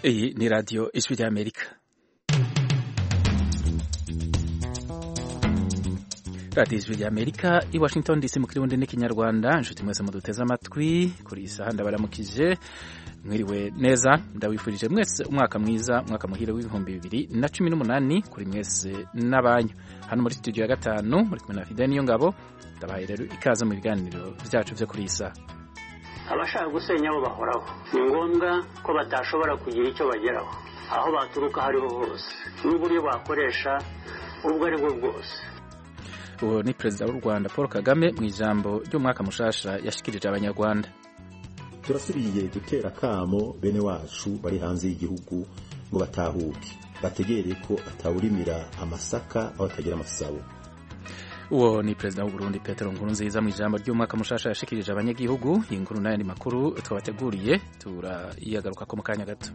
Iyi ni radiyo ijwi ry'Amerika radiyo ijwi ry'Amerika i Washington DC mu kirundi n'ikinyarwanda inshuti mwese muduteze amatwi kuri iyi saha ndabaramukije mwiriwe neza ndabifurije mwese umwaka mwiza umwaka muhire w'ibihumbi bibiri na cumi n'umunani kuri mwese n'abanyu hano muri studio ya gatanu muri kumwe na Fidel niyo ngabo ndabahaye rero ikaze mu biganiro byacu byo kuri iyi saha abashaka gusenya bo bahoraho ni ngombwa ko batashobora kugira icyo bageraho aho baturuka aho ariho hose n'uburyo bakoresha ubwo ari bwo bwose uwo ni perezida w'u rwanda paul kagame mu ijambo ry'umwaka mushasha yashikirije abanyarwanda turasubiye gutera akamo bene wacu bari hanze y'igihugu ngo batahuke bategere ko atawurimira amasaka aho atagira amasabo uwo ni perezida w'u Burundi Petero Nkurunziza mu ijambo ry'umwaka mushasha yashikirije abanyagihugu iyi nkuru n'ayandi makuru twabateguriye turiyagaruka ko mu kanya gato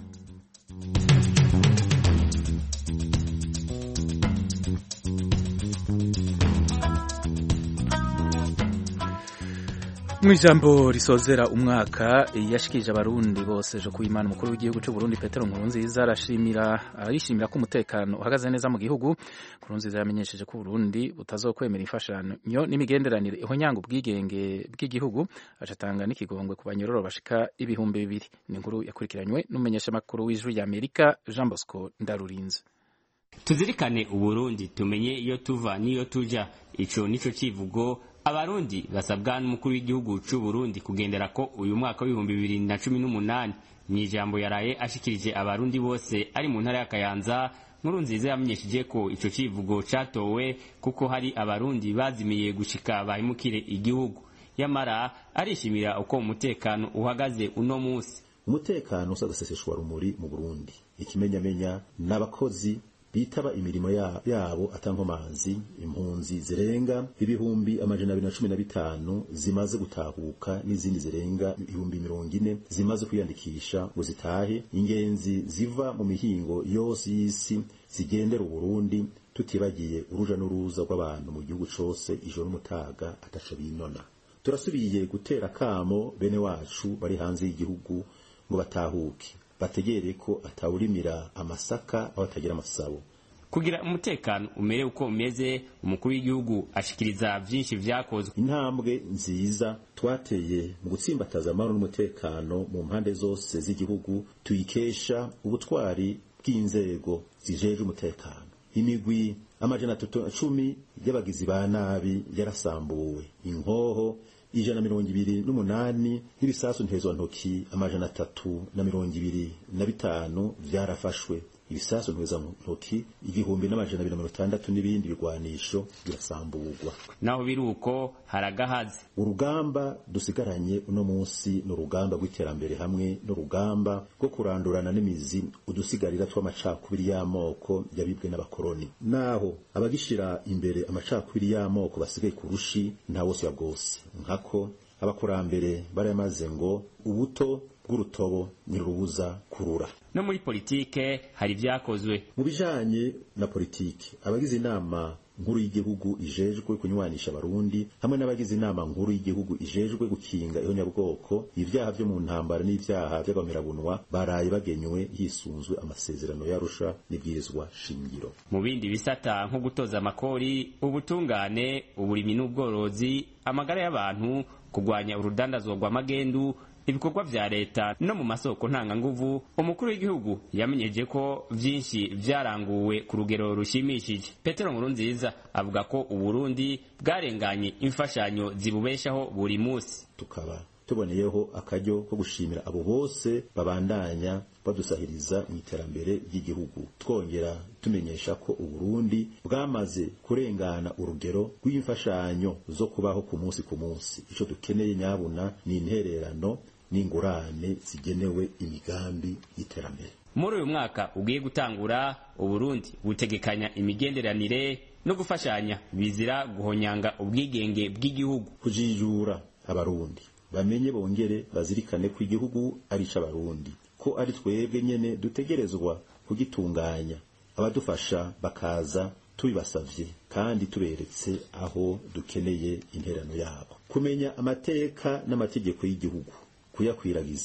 mu ijambo risozera umwaka yashikirije abarundi bose ejo ku imana umukuru w'igihugu cy'u Burundi Petero Nkurunziza arashimira arishimira ko umutekano uhagaze neza mu gihugu Nkurunziza yamenyesheje ko Burundi butazokwemera imfashanyo n'imigenderanire ihonyanga ubwigenge bw'igihugu acatanga n'ikigongwe ku banyororo bashika ibihumbi bibiri ni inkuru yakurikiranywe n'umumenyeshamakuru w'ijwi rya Amerika Jean Bosco Ndarurinze tuzirikane uburundi tumenye iyo tuva n'iyo tuja ico nico civugo abarundi basabwa n'umukuru w'igihugu c'u Burundi kugendera ko uyu mwaka w'ibihumbi bibiri na cumi n'umunani mw'ijambo yaraye ashikirije abarundi bose ari mu ntara ya Kayanza nkuru nziza yamenyesheje ko ico civugo catowe kuko hari abarundi bazimiye gushika bahimukire igihugu yamara arishimira uko umutekano uhagaze uno musi umutekano usagaseseshwa rumuri mu Burundi ikimenyamenya n'abakozi bitaba imirimo yabo atankomanzi impunzi zirenga ibihumbi amajana abiri na cumi na bitanu zimaze gutahuka n'izindi zirenga ibihumbi mirongo ine zimaze kwiyandikisha ngo zitahe ingenzi ziva mu mihingo yose y'isi zigendera uburundi tutibagiye uruja n'uruza rw'abantu mu gihugu cose ijoro n'umutaga ataco binona turasubiye gutera akamo bene wacu bari hanze y'igihugu ngo batahuke bategere ko atawurimira amasaka aho atagira amasabo kugira umutekano umere uko umeze umukuru w'igihugu ashikiriza vyinshi vyakozwe intambwe nziza twateye mu gutsimbataza amahoro n'umutekano mu mpande zose z'igihugu tuyikesha ubutwari bw'inzego zijeje umutekano imigwi amajana cumi y'abagizi ba nabi yarasambuwe inkoho ijana na mirongo ibiri n'umunani n'ibisasu ntezwantoki amajana atatu na mirongo ibiri na bitanu vyarafashwe ibisasu ntezwantoki igihumbi n'amajana abiri na mirongo itandatu n'ibindi bigwanisho birasamburwa naho biri uko haragahaze urugamba dusigaranye uno munsi ni urugamba rw'iterambere hamwe n'urugamba rwo kurandurana n'imizi udusigarira tw'amacakubiri y'amoko yabibwe n'abakoroni naho abagishira imbere amacakubiri y'amoko basigaye ku rushi nta wose ya bwose nkako abakurambere baramaze ngo ubuto bw'urutobo ntirubuza kurura no muri politike hari vyakozwe mu bijanye na politike abagize inama nkuru y'igihugu ijejwe kunywanisha abarundi hamwe n'abagize inama nkuru y'igihugu ijejwe gukinga ihonyabwoko ibyaha vyo mu ntambara n'ivyaha vy'abamerabunwa baraye bagenywe hisunzwe amasezerano yarusha n'ibwirizwa shingiro mu bindi bisata nko gutoza amakori ubutungane uburimi n'ubworozi amagara y'abantu kugwanya urudandazwa rw'amagendu ibikorwa vya leta no mu masoko ntanganguvu umukuru w'igihugu yamenyeje ko vyinshi vyaranguwe ku rugero rushimishije petero nkurunziza avuga ko uburundi bwarenganye imfashanyo zibubeshaho buri musi tukaba tuboneyeho akaryo ko gushimira abo bose babandanya badusahiriza mu iterambere ry'igihugu twongera tumenyesha ko uburundi bwamaze kurengana urugero rw'imfashanyo zo kubaho ku munsi ku munsi ico dukeneye nyabuna ni intererano n'ingurane zigenewe imigambi y'iterambere muri uyu mwaka ugiye gutangura uburundi butegekanya imigenderanire no gufashanya bizira guhonyanga ubwigenge bw'igihugu kujijura abarundi bamenye bongere bazirikane ko igihugu ari ic'abarundi ko ari twebwe nyene dutegerezwa kugitunganya abadufasha bakaza tubibasavye kandi tuberetse aho dukeneye interano yabo kumenya amateka n'amategeko y'igihugu kuyakwiragiza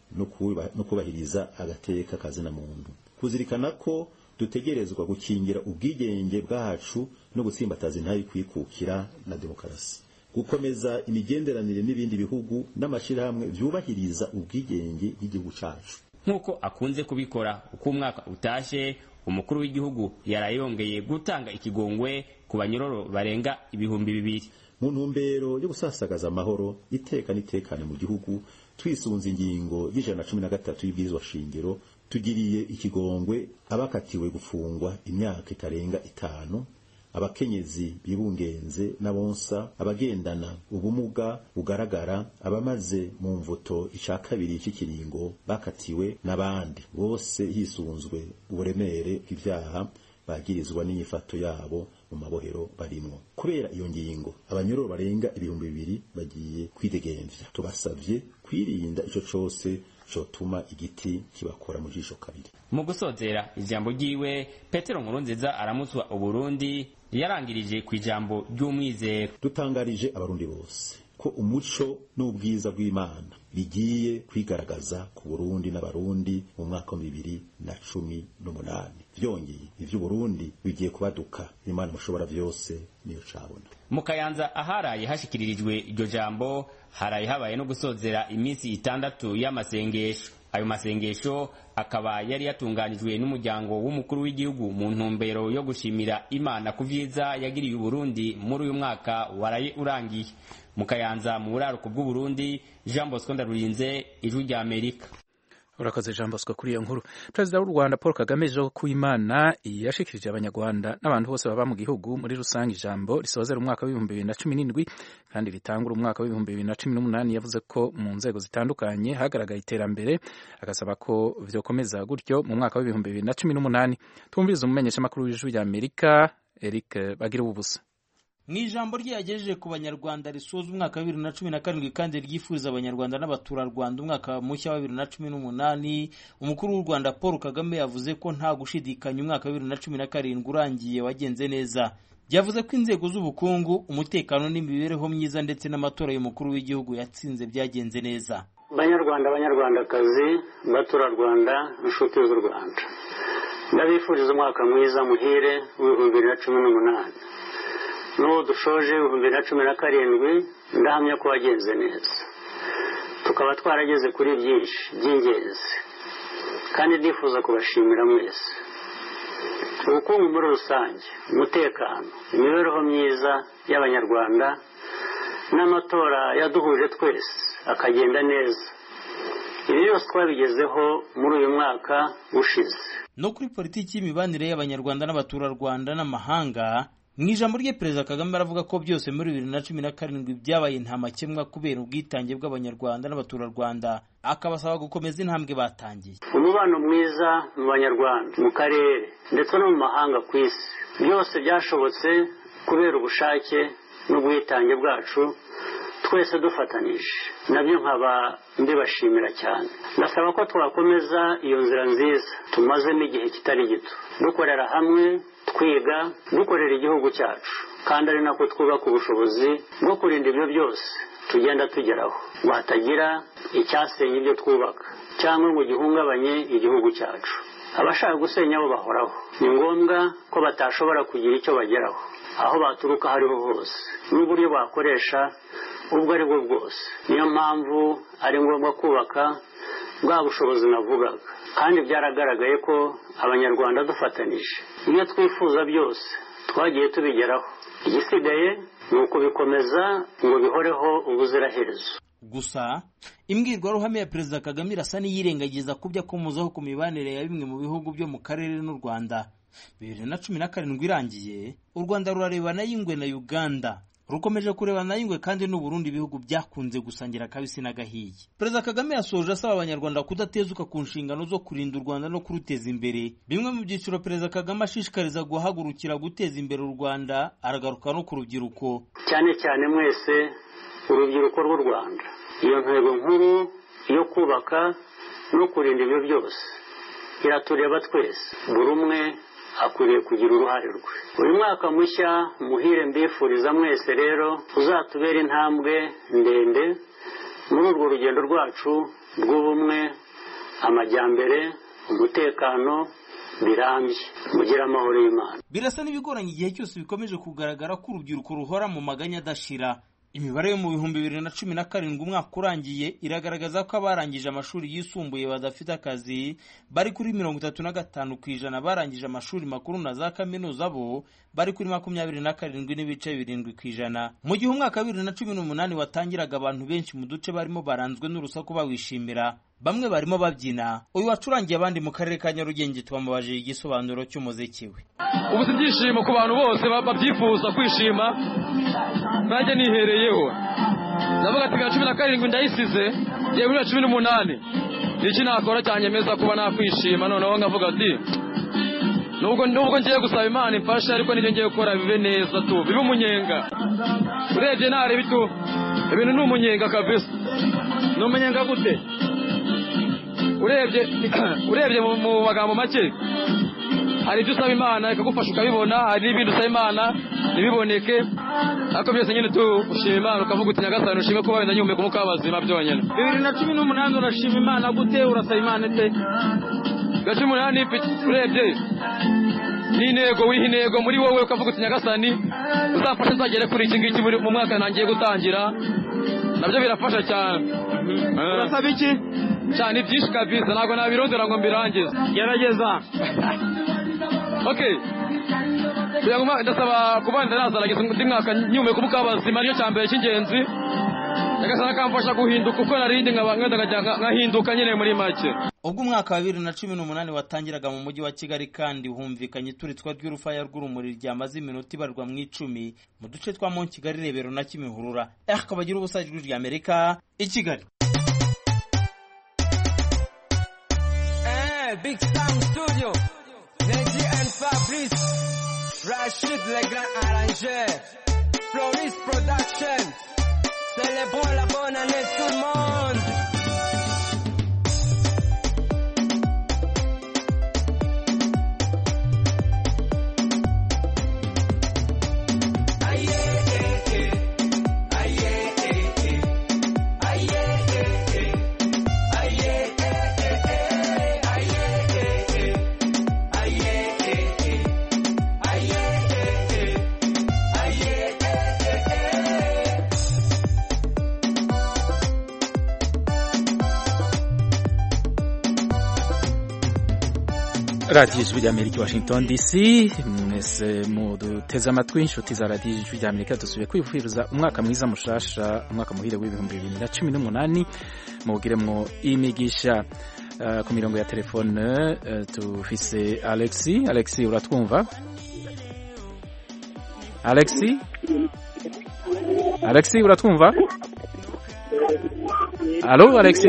no kubahiriza agateka kazina muntu kuzirikana ko dutegerezwa gukingira ubwigenge bwacu no gutsimbataza intari kwikukira na demokarasi gukomeza imigenderanire n'ibindi bihugu n'amashyirahamwe byubahiriza ubwigenge bw'igihugu cyacu nk'uko akunze kubikora uko umwaka utashe umukuru w'igihugu yarayongeye gutanga ikigongwe ku banyororo barenga ibihumbi bibiri mu ntumbero yo gusasagaza amahoro iteka n'itekane mu gihugu twisunze ingingo y'ijana na cumi na gatatu y'ibwirizwa shingiro tugiriye ikigongwe abakatiwe gufungwa imyaka itarenga itanu abakenyezi bibungenze n'abonsa abagendana ubumuga bugaragara abamaze mu mvuto ica kabiri cy'ikiringo bakatiwe n'abandi bose hisunzwe uburemere bw'ivyaha bagirizwa n'inyifato yabo mu mabohero barimwo kubera iyo ngingo abanyororo barenga ibihumbi bibiri bagiye kwidegemvya tubasavye kwirinda ico cose cotuma igiti kibakora mu jisho kabiri mu gusozera ijambo ryiwe petero nkurunziza aramutswa uburundi yarangirije ku ijambo ry'umwizero dutangarije abarundi bose ko umuco n'ubwiza bw'imana bigiye kwigaragaza ku burundi n'abarundi mu mwaka wa bibiri na cumi n'umunani vyongeye ivy'uburundi bigiye kubaduka imana mushobora vyose niyo cabona mu kayanza aharaye hashikiririjwe iryo jambo haraye habaye no gusozera iminsi itandatu y'amasengesho ayo masengesho akaba yari yatunganijwe n'umuryango w'umukuru w'igihugu mu ntumbero yo gushimira imana ku vyiza yagiriye uburundi muri uyu mwaka waraye urangiye mu kayanza mu buraruko bw'uburundi jean bosco ndarurinze ijwi rya amerika urakoze jean bosco kuri iyo nkuru perezida w'u rwanda paul kagame ejo ku imana yashikirije abanyarwanda n'abantu bose baba mu gihugu muri rusange ijambo risozera umwaka w'ibihumbi bibiri na cumi n'indwi kandi ritangura umwaka w'ibihumbi bibiri na cumi n'umunani yavuze ko mu nzego zitandukanye hagaragaye iterambere agasaba ko vyokomeza gutyo mu mwaka w'ibihumbi bibiri na cumi n'umunani twumviriza umumenyeshamakuru w'ijwi rya amerika eric bagira ububusa mu ijambo rye yagejeje ku banyarwanda risoza umwaka wa bibiri na cumi na karindwi kandi ryifuriza abanyarwanda n'abaturarwanda umwaka mushya wa bibiri na cumi n'umunani umukuru w'u rwanda paul kagame yavuze ko nta gushidikanya umwaka wa bibiri na cumi na karindwi urangiye wagenze neza yavuze ko inzego z'ubukungu umutekano n'imibereho myiza ndetse n'amatora y'umukuru w'igihugu yatsinze byagenze neza banyarwanda banyarwandakazi baturarwanda inshuti z'u rwanda ndabifuriza umwaka mwiza muhire w'ibihumbi bibiri na cumi n'umunani n'uwo dushoje ibihumbi bibiri na cumi na karindwi ndahamya ko wagenze neza tukaba twarageze kuri byinshi by'ingenzi kandi ndifuza kubashimira mwese ubukungu muri rusange umutekano imibereho myiza y'abanyarwanda n'amatora yaduhuje twese akagenda neza ibi byose twabigezeho muri uyu mwaka ushize no kuri politiki y'imibanire y'abanyarwanda n'abaturarwanda n'amahanga mu ijambo rye perezida kagame aravuga ko byose muri bibiri na cumi na karindwi byabaye nta makemwa kubera ubwitange bw'abanyarwanda n'abaturarwanda akabasaba gukomeza intambwe batangiye umubano mwiza mu banyarwanda mu karere ndetse no mu mahanga ku isi byose byashobotse kubera ubushake n'ubwitange bwacu twese dufatanije nabyo nkaba mbibashimira cyane ndasaba ko twakomeza iyo nzira nziza tumazemo igihe kitari gito dukorera hamwe twiga dukorera igihugu cyacu kandi ari nako twubaka ubushobozi bwo kurinda ibyo byose tugenda tugeraho ngo hatagira icyasenya ibyo twubaka cyangwa ngo gihungabanye igihugu cyacu abashaka gusenya bo bahoraho ni ngombwa ko batashobora kugira icyo bageraho aho baturuka aho ariho hose n'uburyo bakoresha ubwo ari bwo bwose niyo mpamvu ari ngombwa kubaka bwa bushobozi navugaga kandi byaragaragaye ko abanyarwanda dufatanije ibyo twifuza byose twagiye tubigeraho igisigaye ni ukubikomeza ngo bihoreho ubuziraherezo gusa imbwirwaruhame ya perezida kagame irasa n'iyirengagiza ku byo akomozaho ku mibanire ya bimwe mu bihugu byo mu karere n'u rwanda bibiri na cumi na karindwi irangiye u rwanda rurarebana y'ingwe na uganda rukomeje kurebana y'ingwe kandi n'uburundi ibihugu byakunze gusangira akabisi n'agahiye perezida kagame yasoje asaba abanyarwanda kudatezuka ku nshingano zo kurinda u rwanda no kuruteza imbere bimwe mu byiciro perezida kagame ashishikariza guhagurukira guteza imbere u rwanda aragaruka no ku rubyiruko cyane cyane mwese urubyiruko rw'u rwanda iyo ntego nkuru yo kubaka no kurinda ibyo byose iratureba twese buri umwe akwiriye kugira uruhare rwe uyu mwaka mushya muhire mbifuriza mwese rero uzatubera intambwe ndende muri urwo rugendo rwacu rw'ubumwe amajyambere umutekano birambye mugire amahoro y'imana birasa n'ibigoranye igihe cyose bikomeje kugaragara ko urubyiruko ruhora mu maganya adashira imibare yo mu bihumbi bibiri na cumi na karindwi umwaka urangiye iragaragaza ko abarangije amashuri yisumbuye badafite akazi bari kuri mirongo itatu na gatanu ku ijana barangije amashuri makuru na za kaminuza bo bari kuri makumyabiri na karindwi n'ibice birindwi ku ijana mu gihe umwaka wa bibiri na cumi n'umunani watangiraga abantu benshi mu duce barimo baranzwe n'urusaku bawishimira bamwe barimo babyina uyu wacurangiye abandi mu karere ka nyarugenge twamubajije igisobanuro cy'umuziki we ubu si ibyishimo ku bantu bose babyifuza kwishima nanjye nihereyeho ndavuga ati bibiri na cumi na karindwi ndayisize ngiye bibiri na cumi n'umunani iki nakora cyanyemeza kuba nakwishima noneho nkavuga ati nubwo nubwo ngiye gusaba imana imfashe ariko nibyo ngiye gukora bibe neza tu bibe umunyenga urebye ntareba itu ibintu ni umunyenga kabisa ni umunyenga gute urebye urebye mu magambo make hari ibyo usaba imana ikagufasha ukabibona hari n'ibindi usaba imana ntibiboneke ariko byose nyine tushima imana ukavuga uti nyagasani ushime kuba wenda nyumeka umwuka w'abazima byonyine bibiri na cumi n'umunani urashima imana gute urasaba imana ite bibiri na cumi n'umunani urebye ni intego wiha intego muri wowe ukavuga uti nyagasani uzamfashe nzagere kuri iki ngiki mu mwaka ntangiye gutangira nabyo birafasha cyane urasaba iki cyane byinshi kabisa ntabwo nabirondera ngo mbirangize gerageza okay kugira ngo ndasaba kuba ndazaragiza undi mwaka nyumeka umwuka w'abazima nicyo cya mbere cy'ingenzi nyagasani akamfasha guhinduka uko narindi nkahinduka nyine muri make ubwo umwaka wa bibiri na cumi n'umunani watangiraga mu mujyi wa kigali kandi humvikanye ituritswa ry'urufaya rw'urumuri ryamaze iminota ibarwa mu icumi mu duce twa mo kigali rebero na kimihurura akabagira ubusa ijwi rya amerika i kigali Big Sound Studio, Neji and Fabrice, Rachid le grand arrangeur, Floris Production, célébrons la bonne année tout le monde. radiyo ijwi ry'amerika i washington dc mwese muduteze amatwi inshuti za radiyo ijwi ry'amerika dusubiye kwifuriza umwaka mwiza mushasha umwaka muhire w'ibihumbi bibiri na cumi n'umunani muwugiremwo imigisha uh, ku mirongo ya telefone uh, tufise alexi alexi uratwumva alexi alexi uratwumva alo alexi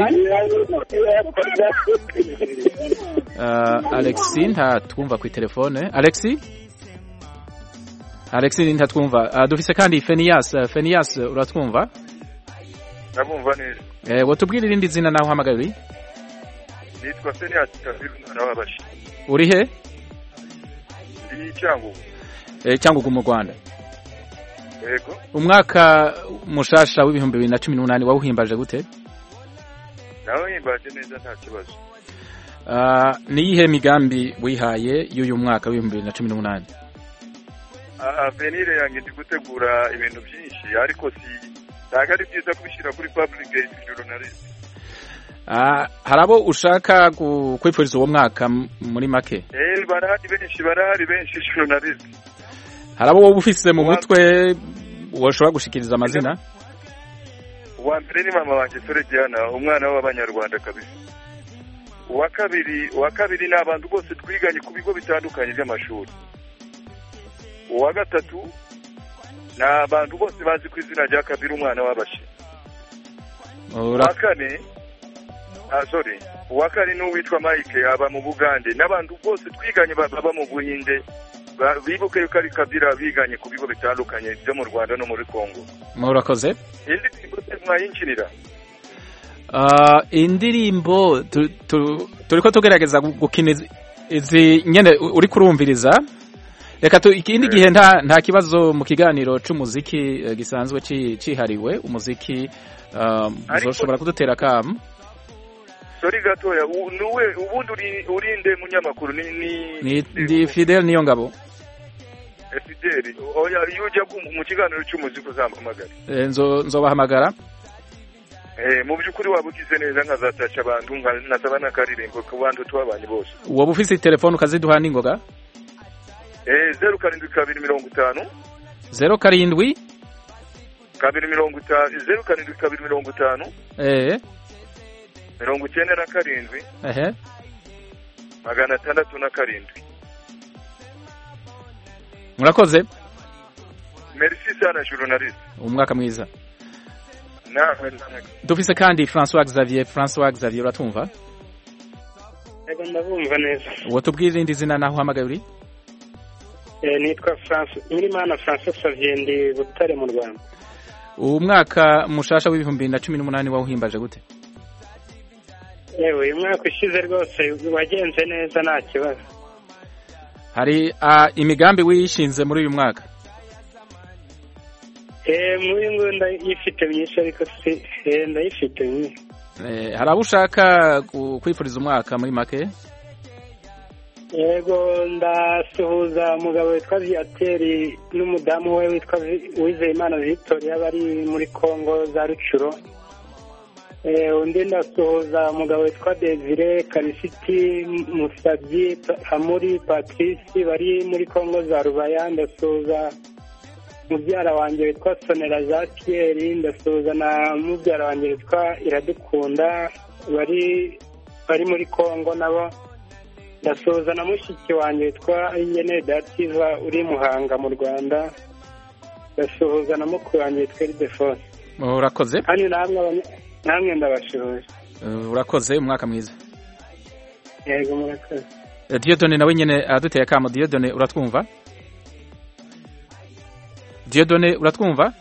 uh, alexi ntatwumva ku telefone alexi alexi ntatwumva uh, dufise kandi fenias uh, fenias uratwumva ndabumva neza eh wotubwira irindi zina naho uhamagariye nitwa fenias kabiru umwana w'abashi uri he ndi cyangugu eh cyangugu mu Rwanda yego umwaka mushasha w'ibihumbi bibiri na cumi n'umunani wawuhimbaje gute nawe himbaje neza nta kibazo uh, ni iyihe migambi wihaye y'uyu mwaka w'ibihumbi bibiri na cumi n'umunani avenire yanjye ndi gutegura ibintu byinshi ariko si ntabwo ari byiza kubishyira kuri public journalist uh, hari abo ushaka kwifuriza uwo mwaka muri make eh barahari benshi barahari benshi journalist hari abo wowe ufise mu mutwe washobora gushikiriza amazina uwa mbere ni mama wanjye sore diana umwana w'abanyarwanda kabisa uwa kabiri uwa kabiri ni abantu bose twiganye ku bigo bitandukanye by'amashuri uwa gatatu ni abantu bose bazi ku izina rya kabiri umwana w'abashi uwa kane ah sorry uwa kane ni uwitwa mike aba mu bugande n'abantu bose twiganye baba mu buhinde bibuke yuko ari kabira biganye ku bigo bitandukanye byo mu rwanda no muri congo murakoze indi ndirimbo mwayinjirira indirimbo turi ko tugerageza gukina izi nyine uri kurumviriza reka ikindi gihe nta kibazo mu kiganiro cy'umuziki gisanzwe cyihariwe umuziki ushobora kudutera akamu sori gatoya u- nuwe ubundi uri urinde munyamakuru ni ni ni ndi Fidel niyo ngabo Fideli oya iyo ujya ku- mu kiganiro cy'umuziki uzampamagare Eh, nzo nzobahamagara eh mu by'ukuri waba ugize neza nkazatasha abantu nka- nkasaba n'akaririmbo ku bantu tubabanye bose woba ufise telefone ukaziduha n'ingoga eh zeru karindwi kabiri mirongo itanu zero karindwi kabiri mirongo itanu zeru karindwi kabiri mirongo itanu eh mirongo icyenda na karindwi ehe magana atandatu na karindwi murakoze merci sana journaliste umwaka mwiza nawe nawe dufise kandi François Xavier François Xavier uratumva Ego ndabumva neza. uwo tubwire irindi zina naho uhamagaye uri Eh, nitwa France Nyirimana Francis Xavier ndi Butare mu Rwanda. umwaka mushasha w'ibihumbi bibiri na cumi n'umunani wawuhimbaje gute Yewe uyu mwaka ushize rwose wagenze neza nta kibazo. hari ah, imigambi wishinze muri uyu mwaka Eh muri ngo ndayifite myinshi ariko si eh ndayifite myinshi. Eh, hari abo ushaka ku- kwifuriza umwaka muri make Yego ndasuhuza umugabo witwa Viateri n'umudamu we witwa Vi- Uwizeyimana Victoria bari muri Kongo za Rucuro. Eh, undi ndasuhuza umugabo witwa Desire Karisiti Musabyi Amuri Patrice bari muri Kongo za Rubaya ndasuhuza mubyara wanjye witwa Sonera Jean Pierre ndasuhuza na mubyara wanjye witwa Iradukunda bari bari muri Kongo nabo ndasuhuza na mushiki wanjye witwa Ingene Dativa uri Muhanga mu Rwanda ndasuhuza na mukuru wanjye witwa Ildefonse urakoze kandi namwe abanya- namwe ndabashuhuje Eh, urakoze umwaka mwiza yego murakoze Eh, Dieudonne nawe nyene aduteye akamo Dieudonne uratwumva Dieudonne uratwumva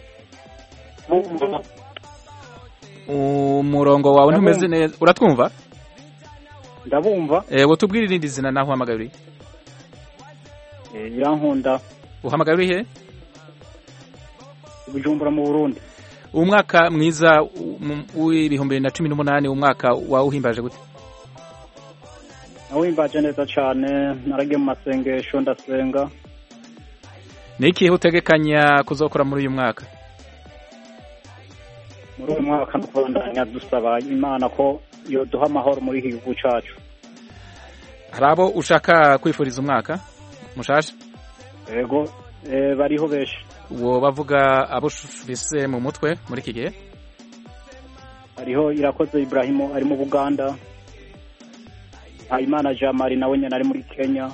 umurongo wawe ntumeze neza uratwumva ndabumva eh wotubwira irindi zina naho uhamagaye uri eh, irankunda uhamagaye uri he bujumbura mu burundi umwaka mwiza u- mu- w'ibihumbi bibiri na cumi n'umunani umwaka wawuhimbaje gute nawimbaje neza cyane naragiye mu masengesho ndasenga ni ikihe utegekanya kuzokora muri uyu mwaka muri uyu mwaka ndabandanya dusaba imana ko yoduha amahoro muri iki gihugu cyacu hari abo ushaka kwifuriza umwaka mushasha yego eh, bariho benshi uwo bavuga abo ufise mu mutwe muri iki gihe hariho irakoze Ibrahimu ari mu Buganda Habimana Jean Marie nawe nyine ari muri Kenya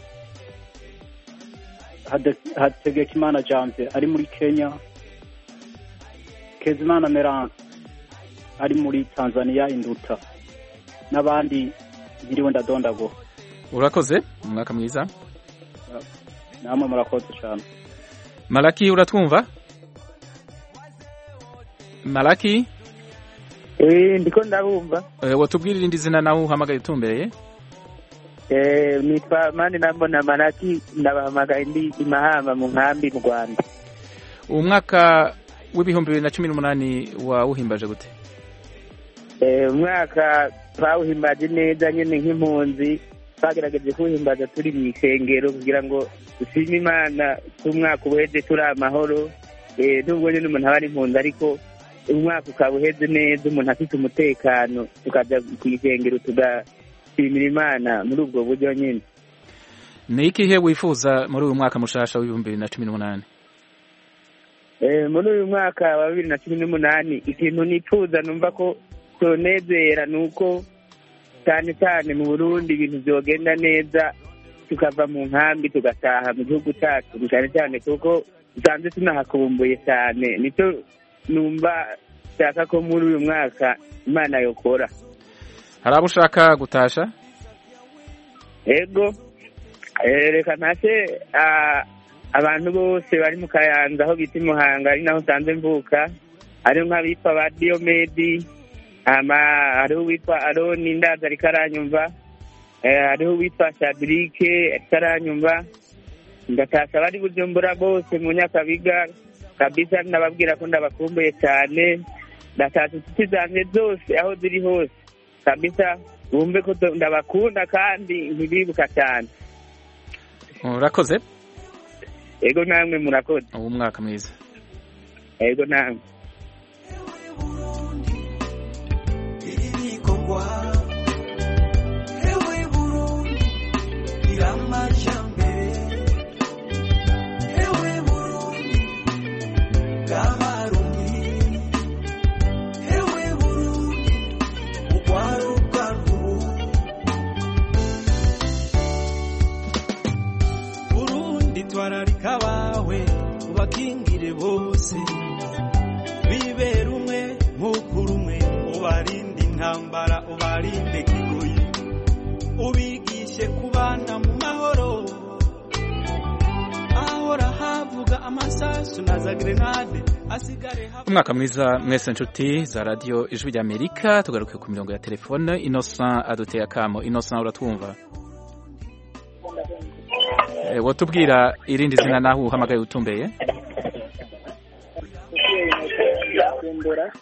Hade- Hategekimana Janvier ari muri Kenya Kezimana Merance ari muri Tanzania Induta n'abandi biriwe ndadondago urakoze umwaka mwiza namwe murakoze cyane malaki uratwumva malaki Eh, ndiko ndabumva eh, wotubwira irindi zina nawe uhamagaye utumbereye Eh, nitwa mani nambona maraki ndabahamagaye ndi imahamba mu nkambi mu rwanda umwaka w'ibihumbi bibiri na cumi n'umunani wawuhimbaje gute Eh, umwaka twawuhimbaje neza nyine nk'impunzi twagerageje kuwuhimbaza turi mu isengero kugira ngo dushime imana ko umwaka ubuheze turi amahoro Eh, nubwo nyine umuntu aba ari impunzi ariko umwaka ukaba uheze neza umuntu afite umutekano tukajya ku isengero tugashimira imana muri ubwo buryo nyine ni ikihe wifuza muri uyu mwaka mushasha w'ibihumbi bibiri na cumi n'umunani Eh, muri uyu mwaka wa bibiri na cumi n'umunani ikintu nifuza numva ko tonezera ni uko cyane cyane mu burundi ibintu byogenda neza tukava mu nkambi tugataha mu gihugu cyacu cyane cyane kuko dusanzwe tunahakumbuye cyane nicyo numva nshaka ko muri uyu mwaka imana yokora hari abo ushaka gutasha ego eh, reka ntase ah, abantu bose bari mu kayanza aho bita i muhanga ari naho nsanze mvuka hariho nk'abitwa ba diyomedi hama hariho uwitwa aroni ndaza ariko aranyumva eh, hariho uwitwa shadirike ariko aranyumva ndatasha abari bujumbura bose mu nyakabiga kabisa ndababwira ko ndabakumbuye cyane ndatasha inshuti zanjye zose aho ziri hose kabisa bumve ko tu- ndabakunda kandi ntibibuka cyane urakoze ego namwe murakoze uwo mwaka mwiza ego namwe ibikorwa ewe burundi iramajambere ewe burundi bw'abarundi ewe burundi urwaruka rw'ubu burundi twararika abawe ubakingire bose bibera umwe nk'ukuri umwe ubarinde intambara ubarinde kigoyi ubigishe kubana mu mahoro ahora havuga amasasu na za grenade asigare hava umwaka mwiza mwese nshuti za radiyo ijwi ry'amerika tugaruke ku mirongo ya telefone innocent aduteye akamo innocent uratwumva Eh, wotubwira irindi zina naho uhamagaye utumbeye kumbura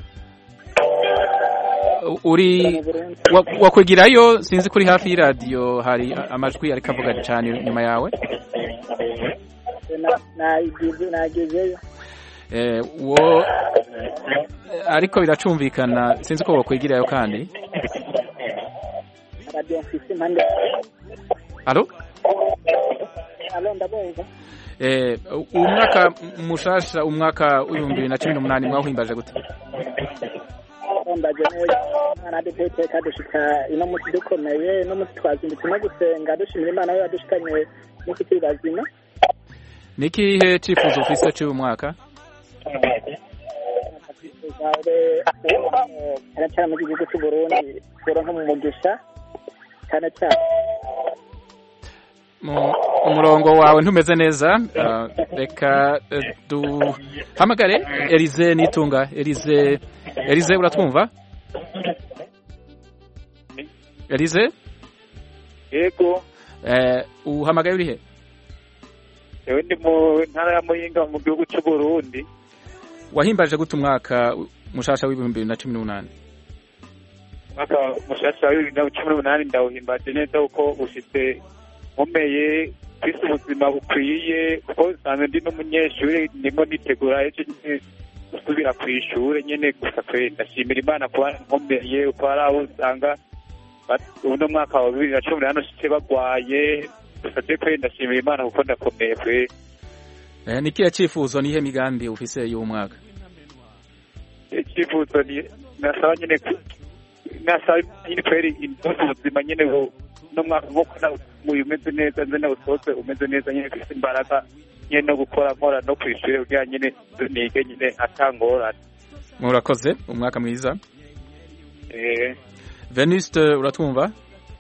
U- uri wa- wakwegerayo sinzi kuri hafi y'iradiyo hari a- amajwi ariko avuga cyane nyuma yawe nagezeyo Eh, wo ariko biracumvikana sinzi ko wakwegerayo kandi radiyo mfise impande alo alo ndabumva Eh, umwaka mushasha umwaka w'ibihumbi bibiri na cumi n'umunani mwawuhimbaje gute twambaje neza imana duteye iteka dushika ino munsi dukomeye ino munsi twazindutse no gusenga dushimira imana yo yadushikanye munsi turi bazima ni ikihe cyifuzo ufise cy'uyu mwaka zawe cyane cyane mu gihugu cy'u Burundi turonka mu mugisha cyane cyane Mu- umurongo wawe ntumeze neza Ah, reka eh, duhamagare Elize nitunga Elize Elize uratwumva Elize yego eh, uhamagaye uri he ewe ndi mu ntara ya muyinga mu gihugu cy'u Burundi wahimbaje gute umwaka mushasha w'ibihumbi bibiri na cumi n'umunani umwaka mushasha wa bibiri na cumi n'umunani ndawuhimbaje neza kuko ushitse nkomeye kwisi ubuzima bukwiye kuko nsanzwe ndi n'umunyeshuri ndimo nitegura ejo nyine gusubira ku ishuri nyine gusa kwe ndashimira imana kuba nkomeye uko hari abo usanga bat- uno mwaka wa bibiri na cumi n'umunani ushitse bagwaye gusa je kwe ndashimira imana kuko ndakomeye kwe eh, ni ikihe cyifuzo nihe migambi ufise y'uwo mwaka icyifuzo ni nasaba nyine ku- nasaba nyine kweri indoto ubuzima nyine bu- no mwaka nk'uko nawe umeze neza nze nawe usohotse umeze neza nyine ufite imbaraga nyine no gukora nkora no ku ishuri kugira nyine nige nyine atangorane murakoze umwaka mwiza eh Venuste uratwumva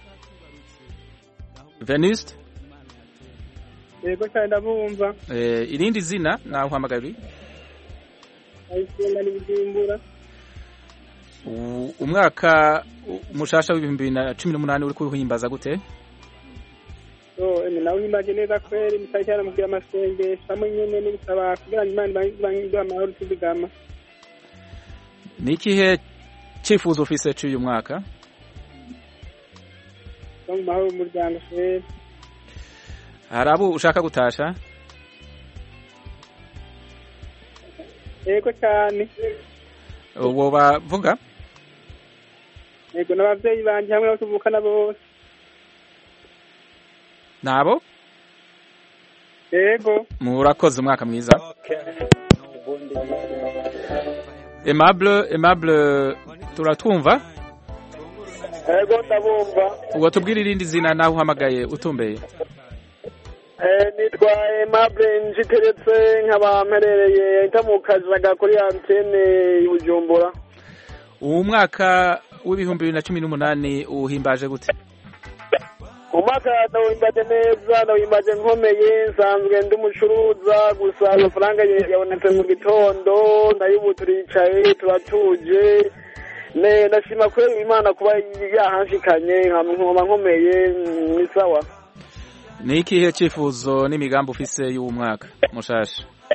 Venuste yego cyane ndabumva eh, irindi zina naho uhamagaye uri ayisenga ni bujumbura U- umwaka u- mushasha w'ibihumbi bibiri na cumi n'umunani uri kuwuhimbaza gute so eme nawe uhimbaje neza kweri musaba cyane mubwira amasengesho hamwe nyene no gusaba kugira ngo imana ibangize amahoro tuzigama ni ikihe cyifuzo ufise cy'uyu mwaka no mu mahoro umuryango kweri hari abo ushaka gutasha yego cyane uwo bavuga yego n'abavyeyi banje hamwe n'abo tuvukana bose nabo yego murakoze umwaka mwiza Aimable Aimable turatwumva yego ndabumva ubwo tubwire irindi zina naho uhamagaye utumbeye Eh, nitwa Aimable njiteretse nkaba mperereye itamukazaga kuri antene i Bujumbura uwo mwaka w'ibihumbi bibiri na cumi n'umunani uhimbaje gute umwaka ndawimbaje neza ndawimbaje nkomeye nsanzwe ndi umucuruza gusa amafaranga ye- yabonetse mu gitondo ndayubu turicaye turatuje ne ndashima kubera imana kuba yahanshikanye nkaba nkomeye mm, ni sawa ni ikihe cyifuzo n'imigambi ufise y'uwo mwaka mushasha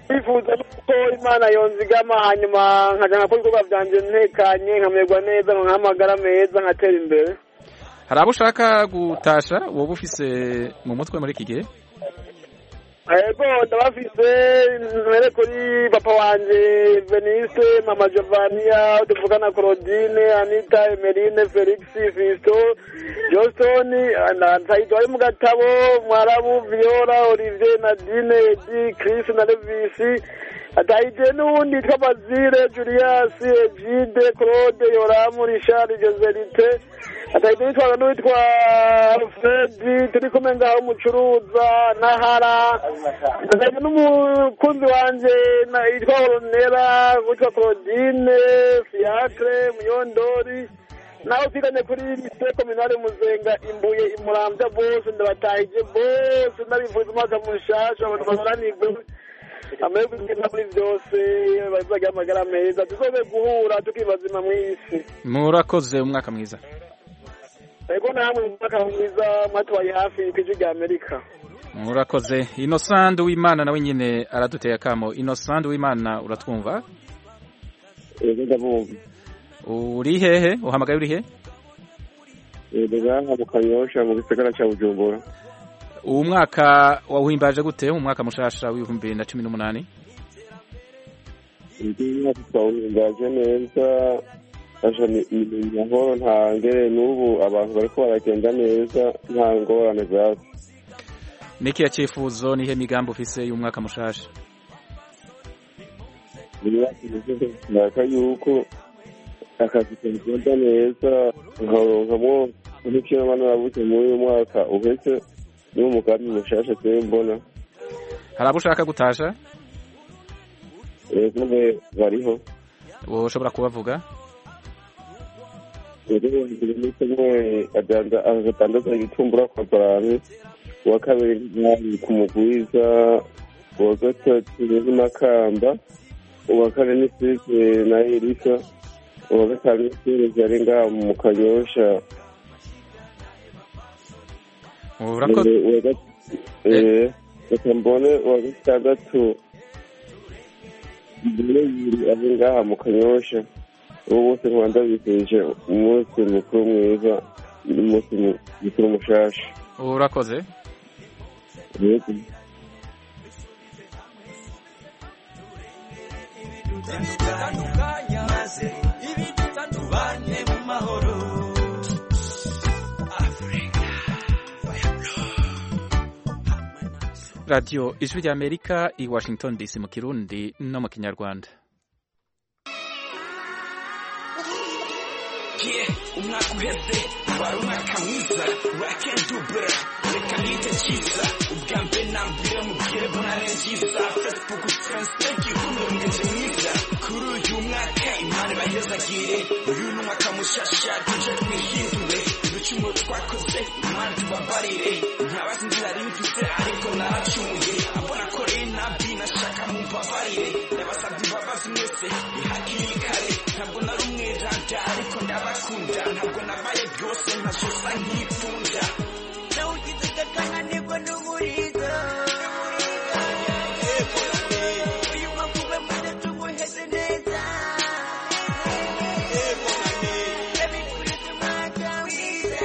bifuza ko imana yonzigama hanyuma nkajya nkakora ibikorwa byanjye ntekanye nkamererwa neza nkahamagara meza nkatera imbere hari abo ushaka gutasha wowe ufise mu mutwe muri iki gihe ego ndabafise mbere kuri papa wanje venise mama giovania tuvugana claudine anita emerine felix fisto johnston nsayito ari mu gatabo mwarabu viola olivier nadine edi chris na levisi atahije n'uwundi yitwa bazile julius egide claude yoramu richard joselite atahije n'uwitwa n'uwitwa fredi turi kumwe ngaho umucuruza nahara atahije n'umukunzi wanje na- yitwa oronera witwa claudine fiacre muyondori nawe twiganye kuri lise kominale muzenga imbuye imurambya bose ndabatahije bose ndabifuza umwaka mushasha abantu baharanirwe amahirwe meza muri byose bazagira amagara meza tuzobe guhura tukibazima mu isi murakoze umwaka mwiza ego namwe umwaka mwiza mwatubaye hafi ku ijwi rya amerika murakoze innocent w'imana nawe nyine araduteye akamo innocent w'imana uratwumva yego ndabumva uri hehe uhamagaye uri he yego ngaha mu kanyosha mu gisagara cya bujumbura uwo mwaka wawuhimbaje gute umwaka mushasha w'ibihumbi bibiri na cumi n'umunani indi myaka twawuhimbaje neza aje ni ni mahoro nta ngere n'ubu abantu bariko baragenda neza nta ngorane zaza n'ikihe cyifuzo n'ihe migambi ufise y'umwaka mushasha nshaka yuko akazi kagenda neza nkaronkamwo nk'icyo naba narabuze muri uyu mwaka uheze niwo mugambi mushasha jewe mbona hari abo ushaka gutasha yego mwe bariho wowe ushobora kubavuga rero iminsi imwe agatandaza igitumbura kwa barani uwa kabiri ntiyari ku mugwiza uwa gatatu ni makamba uwa kane ni sike na erika uwa gatanu ni sike yari ngaha mu kanyosha urakoze uwa gat- eh, reka mbone uwa gatandatu mbone yiri ari ngaha mu kanyosha ubu bose nkaba ndabifurije umunsi mukuru mwiza n'umunsi mu- mukuru mushasha urakoze yego dutandukanya maze ibidutsa tubane mu mahoro radiyo ijwi ry'amerika i washington dc mu kirundi no mu kinyarwanda Yeah, umwaka uheze wari umwaka mwiza I can do better reka nite cyiza ubwa mbere na mbere mubwire bonane nziza facebook friends thank you kumurungeje mwiza kuri uyu mwaka imana ibahezagire uyu ni umwaka mushasha tuje twihindure ibicumuro twakoze imana tubabarire ntabazi inzira nari mfite ariko naracumuye abona ko rero nabi nashaka mumbabarire ndabasabye imbabazi mwese ihakiri kare ntabwo nari umweranda ariko ndabakunda ntabwo nabaye byose ntasosa nkipfunda nawugize gakananirwa n'umurizo uyu mwaka ube mwiza tuguheze neza ndabifuriza umwaka mwiza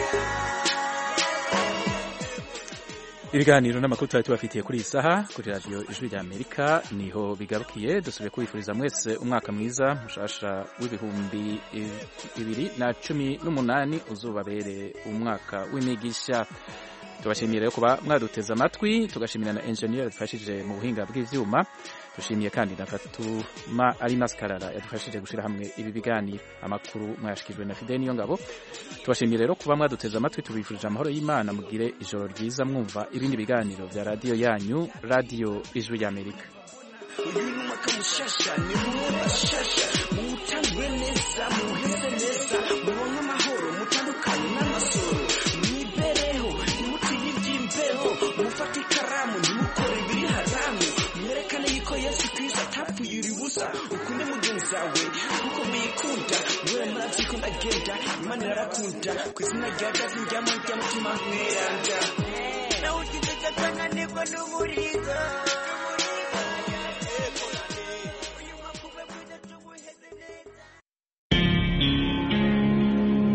ibiganiro n'amakuru twari tubafitiye kuri iyi saha kuri radiyo ijwi ry'amerika niho bigarukiye dusubiye kubifuriza mwese umwaka mwiza mushasha w'ibihumbi bibiri na cumi n'umunani uzubabere umwaka w'imigisha tubashimiye rero kuba mwaduteze amatwi tugashimira na enjeniyeri yadufashije mu buhinga bw'ibyuma dushimiye kandi na fatuma ari maskarara yadufashije gushyira hamwe ibi biganiro amakuru mwayashyikirijwe na fide niyo ngabo tubashimiye rero kuba mwaduteze amatwi tubifurije amahoro y'imana mugire ijoro ryiza mwumva ibindi biganiro bya radiyo yanyu radiyo ijwi ry'amerika uyu ni umwaka mushasha ni umwe bashasha muwutangwe neza muwuheze neza mubone amahoro mutandukanye n'amasoro mwibereho ntimutinye iby'imbeho mufate ikaramu ntimukore ibiri haramu mwerekane yuko yesu kristo atapfuye uri busa ukunde mugenzi wawe kuko muyikunda mwe murabyikunda genda imana irarakunda ku izina rya gazi njyamo ry'umutima mweranda nawugize gakananirwa n'umurizo